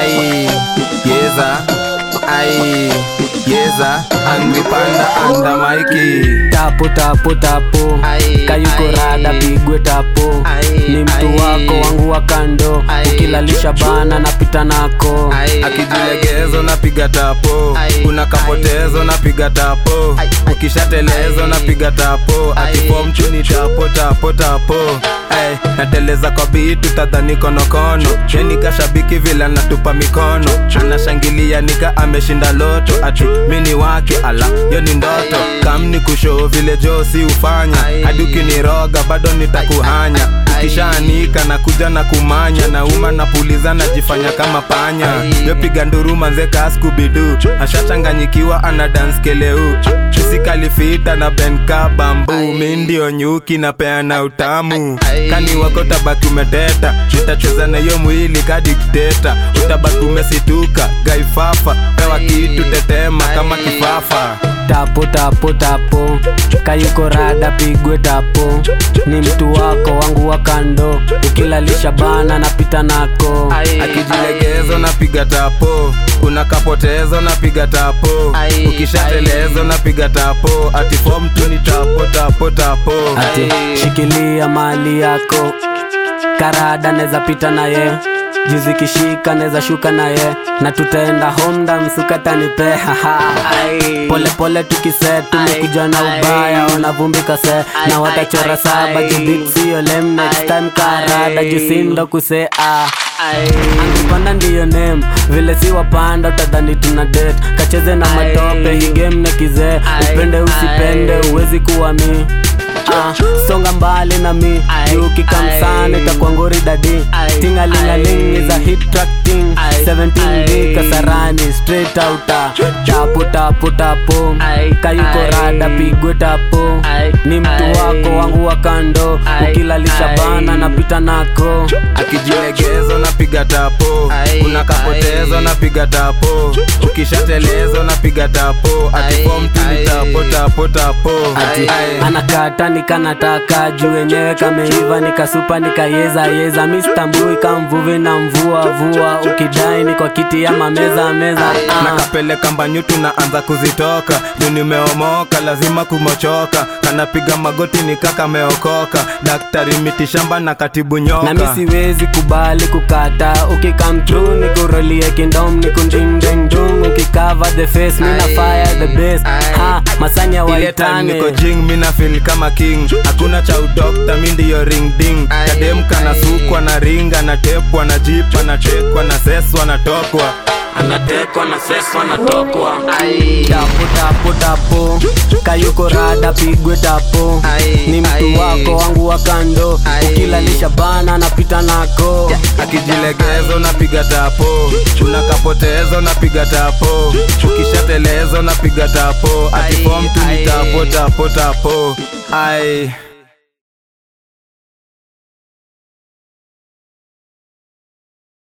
ai yeza ai yeza angry panda anda maiki tapo tapo tapo Ai, kayuko ai. rada pigwe tapo Ai, ni mtu ai. wako wangu wa kando Ai, ukilalisha bana napita nako akijilegezo napiga tapo Ai, kuna kapotezo napiga tapo Ai, ukishatelezo ai. napiga tapo Ai. atipo mchuni tapo tapo tapo Ai, nateleza kwa bitu tadhani konokono yeni kashabiki vile anatupa mikono anashangilia nika ameshinda loto ati mini wake ala yo ni ndoto kamni kushoo vile josi ufanya Ai. hadi ukiniroga bado nitakuhanya ukishaanika na kuja na kumanya na uma napuliza najifanya kama panya Ai. yopiga nduru manzeka skubidu ashachanganyikiwa ana dance keleu isikalifita na benka bambu Ai. mi ndio nyuki na peana utamu Ai. kani wako tabaki umeteta nitacheza na hiyo mwili ka dikteta utabaki umesituka gaifafa pewa kitu tetema kama Ai. kifafa tapo tapo tapo kayuko rada pigwe tapo ni mtu wako wangu wa kando ukilalisha bana napita nako Ai. akijilegezo napiga tapo kuna kapotezo napiga tapo Ai, ukishatelezo ai. napiga tapo atifom tu ni tapo tapo tapo ati Ai. shikilia mali yako karada neza pita naye juzi kishika neza shuka naye na tutaenda homda msukatanipe pole pole tukise tumekuja na Ai. ubaya wanavumbika se Ai, na watachora ai, saba ai. jubitsio lem next Ai, time karada ai. jusindo kuse ah angipanda ndiyo nem vile si wapanda utadhani tuna det kacheze na Ai. matope hii game na kizee Ai, upende usipende ai. uwezi kuwa mi Ah, songa mbali na mi Ai, yukikamsana ai. itakuwa ngori dadi Ai, tingalingaling ai. is a hit track ting Ai, 17b ai. kasarani straight outa tapo tapo tapo Ai, kayuko ai. rada pigwe tapo Ai, ni mtu ai. wako wangu wa kando Ai, ukilalisha ai. bana napita nako akijilegezo napiga tapo Ai, kuna kapotezo ai. napiga tapo ukishatelezo napiga tapo atifom tu ni ai. tapo tapo tapo ati Ai. anakata nikanataka juu wenyewe kameiva nikasupa nikayeza yeza mistambui kamvuvi na mvua vua ukidai ni kwa kiti ya mameza meza ah. nakapeleka mbanyutu naanza kuzitoka juu nimeomoka lazima kumochoka kanapiga magoti nikakameokoka daktari mitishamba na katibu nyoka na mi siwezi kubali kukata ukikamtru nikurolie kindom nikundingdengdung ukikava the face mina Ai. fire the best Ai. ha masanya ile time waitane niko jing mina feel kama king hakuna cha udokta mi ndiyo ring ding Ai, kademka na ai. sukwa na ringa na tepwa na jipa na tekwa na seswa na tokwa anatekwa na seswa na tokwa Ai. tapo tapo tapo kayuko rada pigwe tapo Ai, ni mtu ai. wako wangu wa kando Ai. ukilalisha bana napita nako akijilegezo napiga tapo kuna kapotezo napiga tapo ukishatelezo napiga tapo atifom tu ni ai. tapo tapo tapo ai